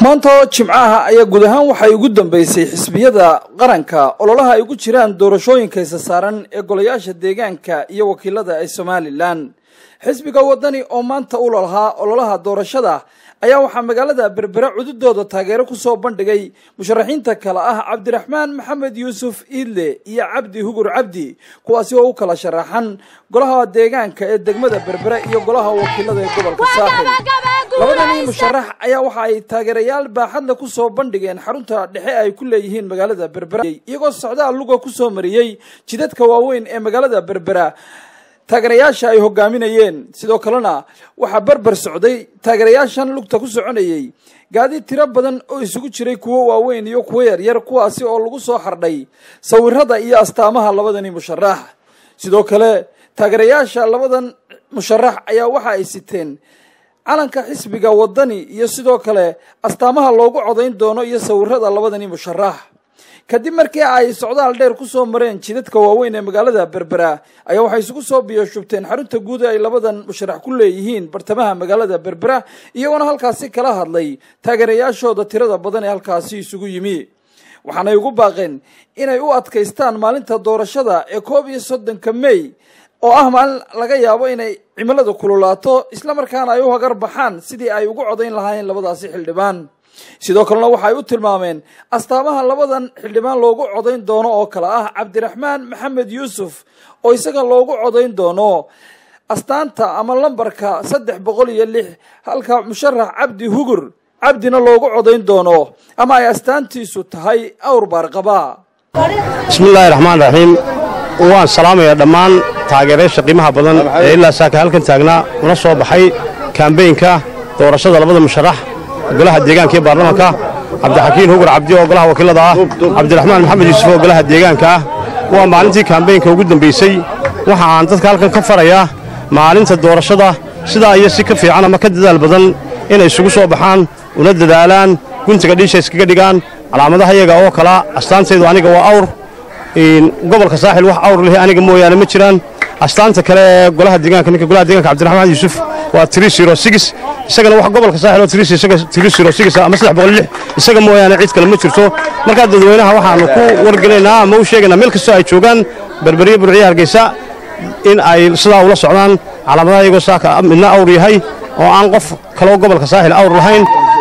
maanta oo jimcaha ayaa guud ahaan waxay ugu dambeysay xisbiyada qaranka ololaha ay ugu jiraan doorashooyinka isa saaran ee golayaasha deegaanka iyo wakiilada ee somalilan xisbiga wadani oo maanta u lahaa ololaha doorashada ayaa waxaa magaalada berbera cududooda taageero kusoo bandhigay musharaxiinta kale ah cabdiraxmaan maxamed yuusuf iidle iyo cabdi hugur cabdi kuwaasi oo u kala sharaxan golaha deegaanka ee degmada berbera iyo golaha wakiilada ee gobolka saaxil labadanii musharax ayaa waxa ay taageerayaal baaxadle kusoo bandhigeen xarunta dhexe ay ku leeyihiin magaalada berbera iyagoo socdaal luga kusoo mariyey jidadka waaweyn ee magaalada berbera taageerayaasha ay hogaaminayeen sidoo kalena waxaa berber socday taageerayaashan lugta ku soconayey gaadi tiro badan oo isugu jiray kuwo waaweyn iyo kuwo yaryar kuwaasi oo lagu soo xardhay sawirada iyo astaamaha labadani musharax sidoo kale taageerayaasha labadan musharax ayaa waxa ay siteen calanka xisbiga wadani iyo sidoo kale astaamaha loogu codayn doono iyo sawirada labadani musharax kadib markii ay socdaal dheer kusoo mareen jidadka waaweyn ee magaalada berbera ayaa waxay isugu soo biyoshubteen xarunta guud ay labadan musharax ku leeyihiin bartamaha magaalada berbera iyagoona halkaasi kala hadlay taageerayaashooda tirada badan ee halkaasi isugu yimi waxaanay ugu baaqeen inay u adkaystaan maalinta doorashada ee koob iyo soddonka mey oo ah maalin laga yaabo inay cimiladu kululaato islamarkaana ay u hagar baxaan sidii ay ugu codayn lahaayeen labadaasi xildhibaan sidoo kalena waxay u tilmaameen astaamaha labadan xildhibaan loogu codayn doono oo kale ah cabdiraxmaan maxamed yuusuf oo isaga loogu codayn doono astaanta ama lambarka saddex boqol iyo lix halka musharax cabdi hugur cabdina loogu codayn doono ama ay astaantiisu tahay awr baarqaba bismillaahi raxmaan raxiim waan salaamayaa dhammaan taageerayaasha qiimaha badan ee ilaa saaka halkan taagnaa una soo baxay kambeynka doorashada labada musharax golaha deegaanka iyo baarlamanka cabdixakiin hugur cabdi oo golaha wakiilada ah cabdiraxmaan maxamed yuusuf oo golaha deegaanka ah waa maalintii kambeynka ugu dambaysay waxa aan dadka halkan ka farayaa maalinta doorashada sidaa iyo si ka fiican ama ka dadaal badan inay isugu soo baxaan una dadaalaan guntiga dhiisha iskaga dhigaan calaamadaha iyaga oo kala astaantaydu aniga waa awr gobolka saaxil wax awr leh aniga mooyaane ma jiraan astaanta kale ee golaha deegaanka ninka golaha deegaanka cabdiraxmaan yuusuf waa isagana wax gobolka saaxil oo ama isaga mooyaane cid kale ma jirto markaa dadweynaha waxaannu ku wargelaynaa ama u sheegaynaa meel kastoo ay joogaan berberiya burciya hargeysa in ay sidaa ula socdaan calaamadaha iyagoo saaka midna awr yahay oo aan qof kaloo gobolka saaxil awr lahayn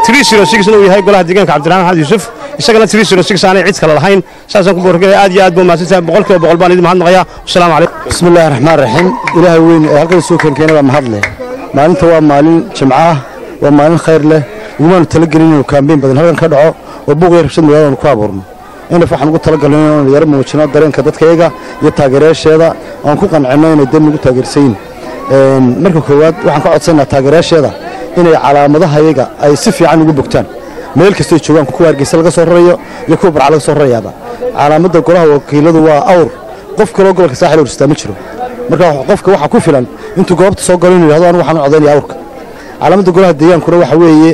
uu yahay golaha deegaanka cabdiraxmaan maxamed yuusuf isagana aanay cid kale lahayn saasaan ku boorgelaya aad iyo aad buu mahadsantahay boqolkiiba boqol baan idin mahadnaqayaa wasalaamu calaykum bismillahi raxmaan raxiim ilaahay weyn ee halkan soo keenkeena waa mahad leh maalinta waa maalin jimco ah waa maalin khayr leh ugumaanu talagelin inuu kaambeyn badan halkan ka dhaco oo buuqiyo rabshad magaalada ku abuurno inaf waxaan ugu talagalno inaanu yaro muujino dareenka dadkayaga iyo taageerayaasheeda oan ku qancinno inay dan nagu taageersayin marka koowaad waxaan ka codsanaa taageerayaasheeda inay calaamadahayaga ay si fiican ugu bogtaan meel kastoo joogaan kuwa hargeysa laga soo rarayo iyo kuwa barca laga soo rarayaaba calaamadda golaha wakiiladu waa awr qof kaloo gobolka saaxil horstaa ma jiro marka qofka waxaa ku filan intuu goobta soo galo inu yidhahdo anu waxaan u codaynaya awrka calaamadda golaha deegaankuna waxa weeye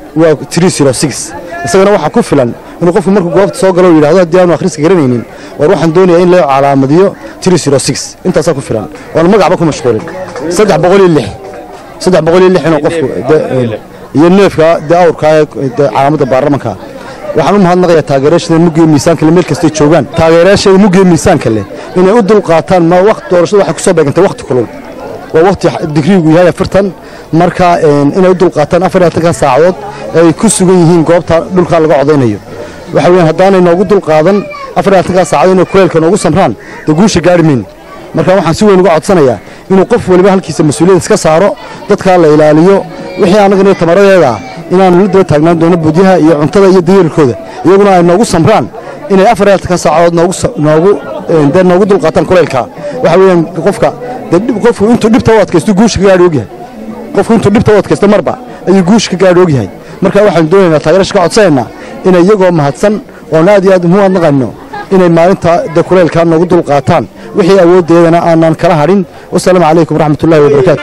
waa isagana waxaa ku filan inuu qofku markuu goobta soo galo yidhahdo haddii aanu akhriska garanaynin war waxaan doonayaa in loo calaamadiyo intaasaa ku filan oon magacba ku mashquulin saddex boqol iyo lix saddex boqol iyo lix inuu qofku iyo neefka dee awrkaa ee calaamadda baarlamanka waxaan u mahadnaqayaa taageerayaashada muggiyo miisaanka le meel kastay joogaan taageerayaashada muggiyo miisaanka leh inay u dulqaataan ma waqti doorashada waxay kusoo beegantay waqti kulul waa waqti digriigu yahay afartan marka inay u dulqaataan afar iyo afartanka saacadood ay ku sugan yihiin goobta dhulkaa laga codaynayo waxa weeyaan haddaanay noogu dulqaadan afar iyo afartanka saacadood inay kuleelka noogu samraan dee guusha gaari mayno marka waxaan si weyn uga codsanayaa inuu qof waliba halkiisa mas-uuliyad iska saaro dadkaa la ilaaliyo wixii annagana tamaradeeda ah inaannu la daba taagnaan doono budyaha iyo cuntada iyo dayeerkooda iyaguna ay noogu samraan inay afar iyo afartanka saacadood noogu dee noogu dulqaataan kuleylkaa waxa weeyaan qofka qofku intuu dhibta u adkaysto guusha ka gaadhi ogyahay qofku intuu dhibta u adkaysto marba ayuu guusha ka gaadhi ogyahay marka waxaanu doonaynaa taageerasha ka codsanaynaa inay iyagoo mahadsan oon aad iyo aad muhu adnaqayno inay maalinta de kuleylkaa noogu dulqaataan wixii awooddeedana aanan kala hadhin wasalaamu calaykum waraxmatullahi wabarakaatu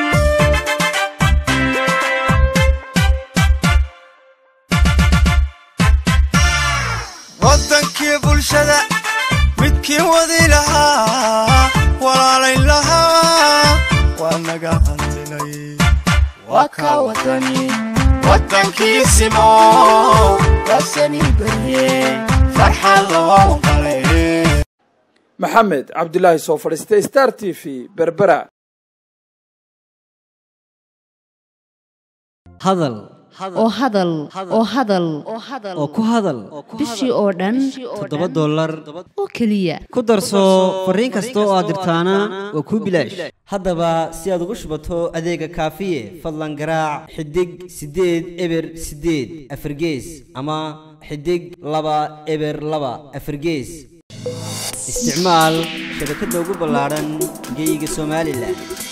wadankii bulshada midkii wadi lahaa walaalayn lahaa waa naga hantinay waa ka wadani wadankiisimo rasani barye farxad loo qalay maxamed cabdilaahi soo fadhiistay star t v berbera hadal oo hadal oo hadal oo ku hadal bishii oo dhan toddoba dollar oo keliya ku darso fariin kasta oo aad dirtaana waa kuu bilaash haddaba si aad ugu shubato adeega kaafiye fadlan garaac xidig siddeed eber siddeed afargees ama xidig laba eber laba afargees isticmaal shabakadda ugu ballaadhan geyga somalilan